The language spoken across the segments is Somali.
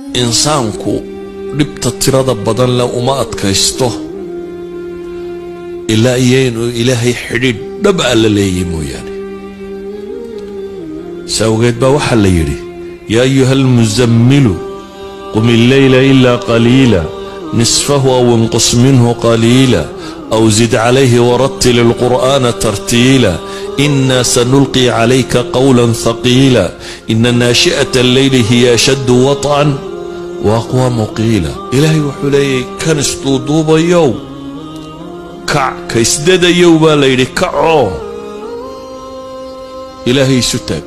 insaanku dhibta tirada badan leh uma adkaysto ilaa iyo inuu ilaahay xidhiidh dhab a la leeyay mooyaane si awgeed baa waxaa la yidhi yaa ayuha almusammilu qum illeyla ilaa qaliila nisfahu aw inqus minhu qaliila aw zid calayhi warattil ilqur'aana tartiila ina sanulqi calayka qawlan haqiila ina naashi'ata alleyli hiya ashaddu waطcan wa aqwaamu qiila ilaahay wuxuu leeyahy kan isduuduubayow kac ka isdadayow baa la yidhi kacoo ilaahay isu taag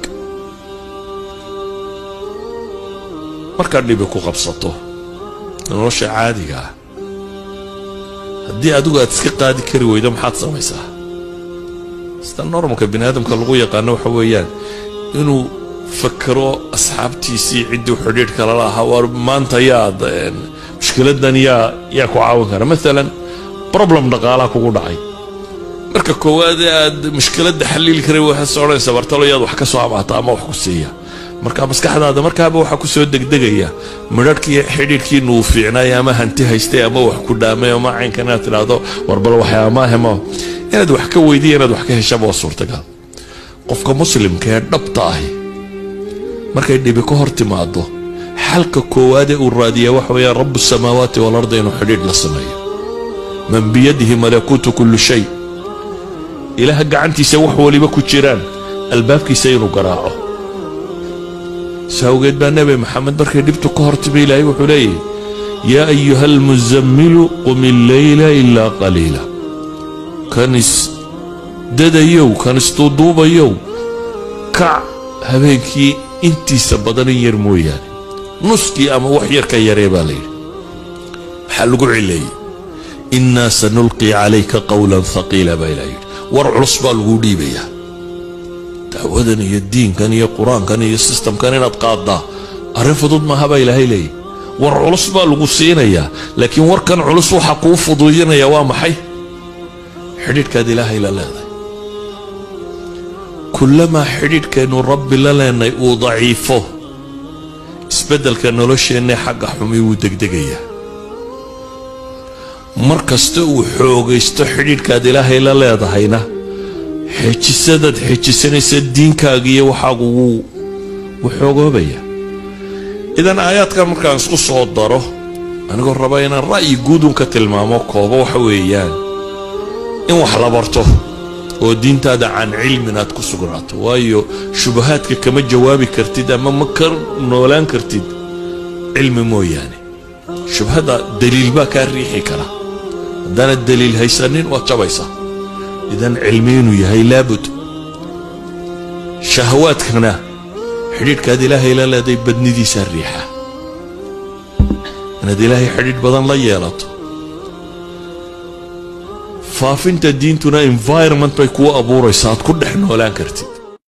markaad dhibi ku qabsato nolosha caadiga ah haddii adigu aad iska qaadi kari weydo maxaad samaysaa sida normalka bini aadamka lagu yaqaano waxa weeyaan inuu fakero asxaabtiisii ciddii xidhiidh kala lahaa waar maanta yaad mushkiladan yaa yaa ku caawin kara maalan problem dhaqaalaha kugu dhacay marka koowaad ee aad mushkiladda xaliili karay waxaad odhanaysaa bartalo yaad wax ka soo amaata ama wax ku siiya marka maskaxdaada markaaba waxaa ku soo degdegaya midharhkii xidhiidhkiinu uu fiicnaay ama hanti haystay ama wax ku dhaamay ama caynkan inaad tidhaahdo warbal waxyaamaahemo inaad wax ka weydiya inaad wax ka heshaba waa suurtagal qofka muslimka ee dhabta ahi markay dhibi ka hor timaado xalka koowaadee uu raadiya waxa weeyaan rabu samaawaati walarda inuu xidhiidh la sameeyo man biyadihi malakuutu kulli shay ilaaha gacantiisa wax waliba ku jiraan albaabkiisa inuu garaaco si awgeed baa nebi maxamed markay dhibtu ka hor timi ilaahay wuxuu leeyahy yaa ayuha almusammilu qum illeyla ilaa qaliila kan isdadayow kan isduuduubayow kac habeenkii intiisa badan in yar mooyaane nuskii ama wax yar ka yaree baa layidhi maxaa lagu cileeyey innaa sanulqi calayka qawlan haqiila baa ilaa yidhi war culus baa laguu dhiibayaa dacwadan iyo diinkan iyo qur-aankan iyo sistamkan inaad qaaddaa arrin fudud maaha baa ilaahay leeyahy war culus baa lagu siinayaa laakiin warkan culus waxaa kuu fuduudinaya waa maxay xidhiidhkaad ilaahay la leedahay kullamaa xidhiidhkaynu rabbi la leenay uu daciifo isbeddelka nolosheennae xagga xumi wuu degdegayaa mar kasta uu xoogaysto xidhiidhkaad ilaahay la leedahayna xejisadaad xejisanaysa diinkaaga iyo waxaagu wuu wuu xoogoobaya idan aayaadkan markaan isku soo daro anigoo raba inaan ra'yi guudun ka tilmaamo koobo waxa weeyaan in wax la barto oo diintaada can cilmin aad ku sugnaato waayo shubahaadka kama jawaabi kartid ama ma ka noolaan kartid cilmi mooyaane shubhadda daliil baa kaa riixi kara haddaanad daliil haysanin waad jabaysaa idan cilmi inuu yahay laabud shahawaadkana xidhiidhkaad ilaahay la leeday badnidiisaa riixa inaad ilaahay xidhiidh badan la yeelato faafinta diintuna environment bay kuu abuuraysaa aad ku dhex noolaan kartid